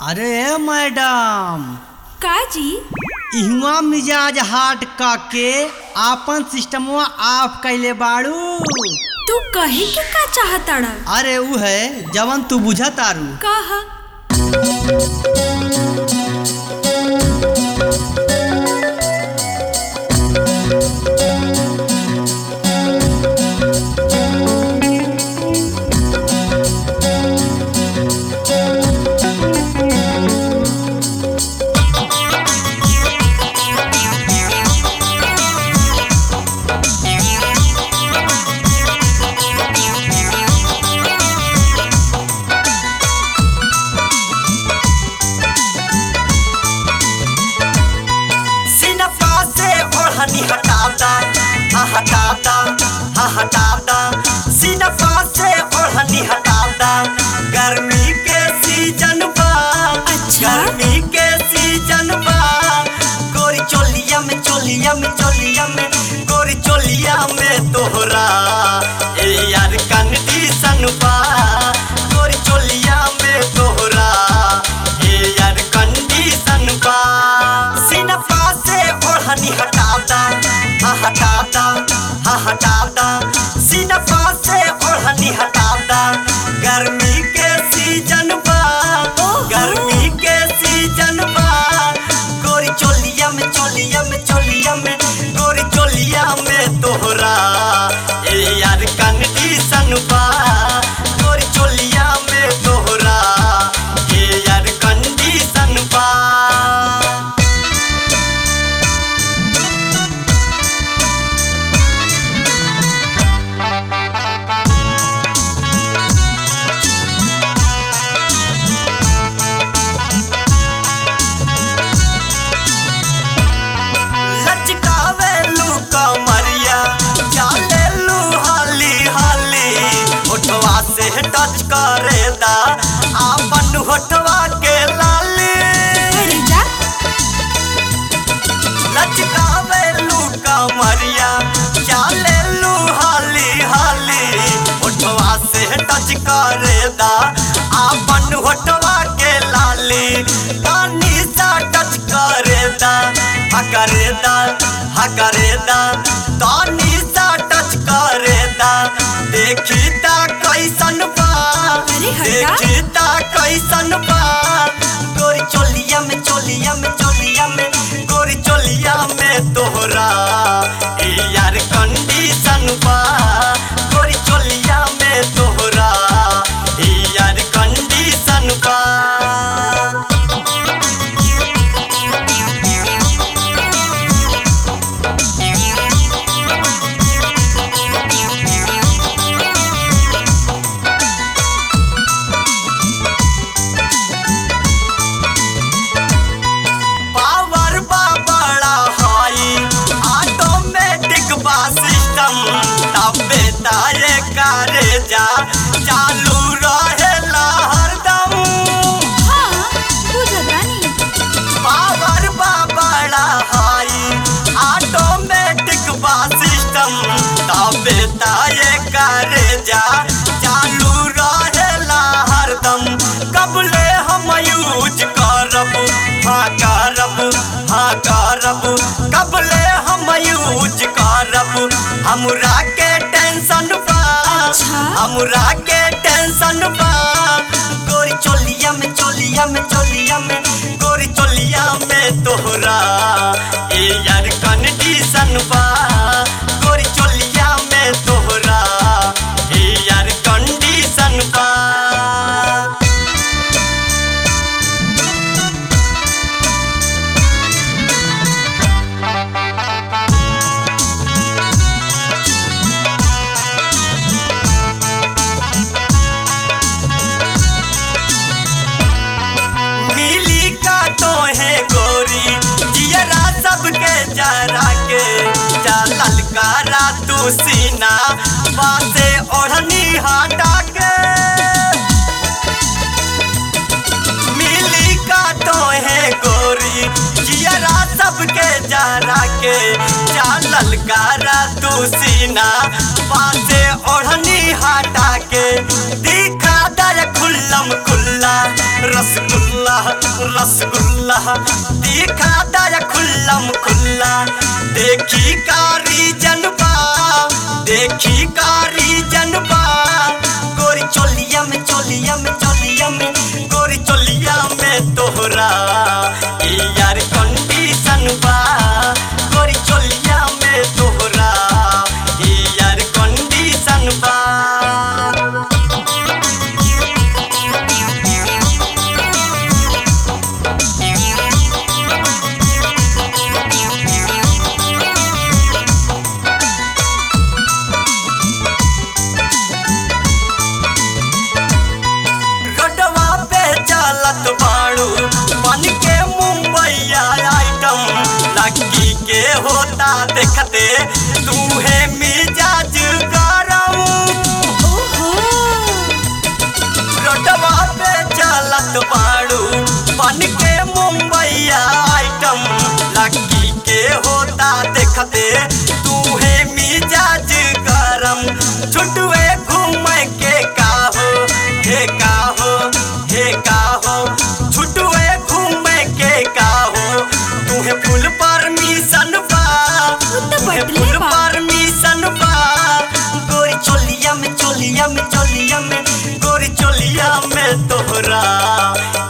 अरे मैडम काजी इहवा मिजाज हाट काके आपन सिस्टमवा ऑफ कैले बाड़ू तू कहे के का चाहताड़ा अरे उ है जवन तू बुझा तारू कहा सिनफा से ओढ़नी हटाता हा हटाता हा हटाता सिनफा से ओढ़नी हटाता गर्मी के सीजन बा अच्छा। गर्मी के सीजन बा गोरी चोलिया में चोलिया में चोलिया में गोरी चोलिया में तोहरा ए यार कंडीशन बा गोरी चोलिया में तोहरा ए यार कंडीशन बा सिनफा से ओढ़नी हटाता हा हटाता हा हटाता सिनफा से ओढ़नी हटाता गर्मी के सीजन बा गर्मी के सीजन बा गोरी चोलिया में चोलिया में चोलिया में गोरी चोलिया में तोहरा ए यार कंडीशन बा गोरी चोलिया में तोहरा ए यार कंडीशन बा लचकावे लू कमरिया चाले लू हाली हाली होठवा से टच करे दा आपन होठवा के लाली अरे जा लचकावे लू कमरिया चाले लू हाली हाली होठवा से टच करे दा आपन होठवा के लाली पानी सा टच करे दा हा करे दा हा करे दा तानी सा टच करे दा देखी ता कैसन बा अरे हटा। देखी ता कैसन बा गोरी चोलिया में चोलिया में चोलिया में गोरी चोलिया में तोहरा ए यार कंडीशन बा गोरी चोलिया में तोहरा ए यार कंडीशन बा पावर बा बड़ा हाई ऑटोमेटिक बा सिस्टम तबे तारे करे जा चालू रहेला हरदम हाँ बुझतानी पावर बा बड़ा हाई ऑटोमेटिक बा सिस्टम तबे तारे करे जा चालू रहेला हरदम कबले हम यूज करब हाँ करब हाँ करब कबले हम यूज करब हमरा के टेंशन बा अच्छा। हमरा के टेंशन बा गोरी चोलिया में चोलिया में चोलिया में गोरी चोलिया में तोहरा ए यार कंडीशन बा गोरी चोलिया में तोहरा ए यार कंडीशन बा मिली का तो है गोरी जियरा सबके जरा के जा ललकारा तू सीना बासे ओढ़नी हटा के मिली का तो है गोरी जियरा सबके जरा के जा ललकारा तू सीना बासे ओढ़नी हटा के दिखा दर खुल्लम खुल्ला रसगुल्ला रसगुल्ला रसगुल्ला दिखा दया खुल्लम खुल्ला देखी कारी जनबा देखी कारी जनबा गोरी चोलिया में चोलिया में चोलिया में गोरी चोलिया में तोहरा ई यार कंडीशन बा गोरी चोलिया में तोहरा ई यार कंडीशन बा रोडवा पे चलत बाड़ू बन के मुंबईया आइटम लड़की के होता देखते तू है मिजाज गरम ओहो रोडवा पे चलत बाड़ू बन के मुंबईया आइटम लड़की के होता देखते तू है मिजाज गरम छुटवे घूम के काहो हे काहो हे काहो छुटवे घूम के काहो तुहे फुल परमिशन बा तो तुहे बदले फुल बा। परमिशन बा गोरी चोलिया में चोलिया में चोलिया में गोरी चोलिया में तोहरा